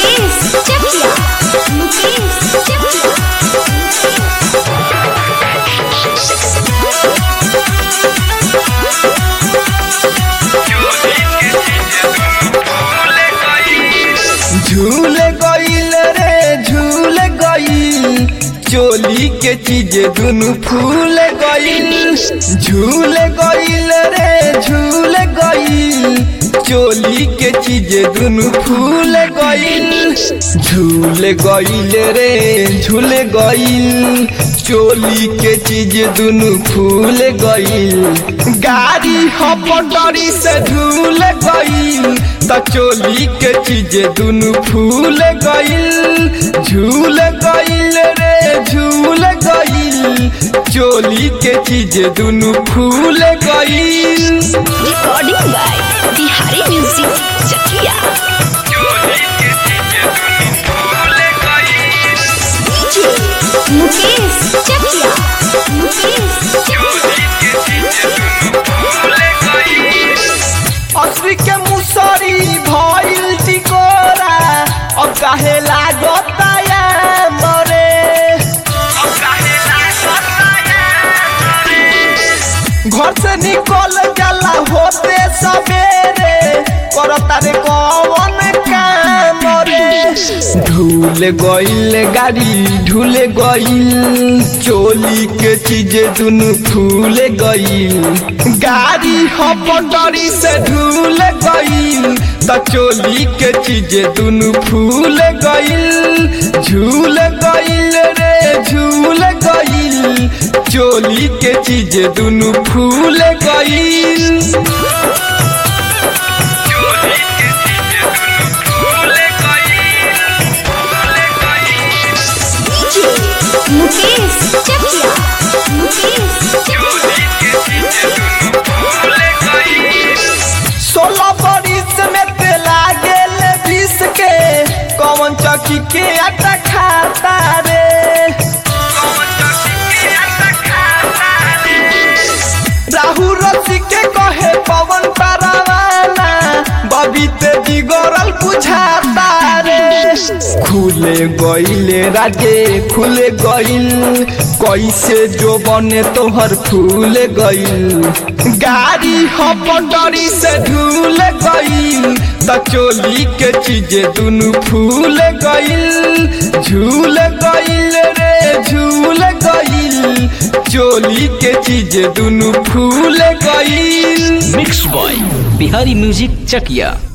मुकेश चकिया मुकेश चकिया झूल गईल रे झूल गईल चोली के चीज दुनु फूल गईल झूल गईल रे झूल गईल चोली के चीज दुनु फूल गईल झूल गईल रे झूल गईल चोली के चीज दुनु फूल गईल गाड़ी हपटरी से झूल गईल त चोली के चीज दुनु फूल गईल झूल गईल रे झूल गईल चोली के चीज दुनु फूल गईल recording by Bihari music Chakia Mukesh Chakia Mukesh असली के मुसरी भइल टिकोरा अब काहे लागता या मरे घर से निकल जाला होते सवेरे करता रे कौन काम रे ढूल गईल गाड़ी ढूल गईल चोली के चीज दुनु फूल गईल गाड़ी हपटरी से ढूल गईल त चोली के चीज दुनु फूल गईल झूल गईल रे झूल गईल चोली के चीज दुनु फूल गईल मुकेश चकिया मुकेश सोलह बरिस में ते लागेल बीस के कौन चौकी के आटा खाता रे राहु रसी के कहे पवन परवाना बबीते जिगरल बुझाता रे खुले गईले राजे खुले गईल कैसे जो बने तोहर फूल गईल गाड़ी हपटरी से ढूल गईल त चोली के चीज दुनु फूल गईल झूल गईल रे झूल गईल चोली के चीज दुनु फूल गईल mix by Bihari music Chakiya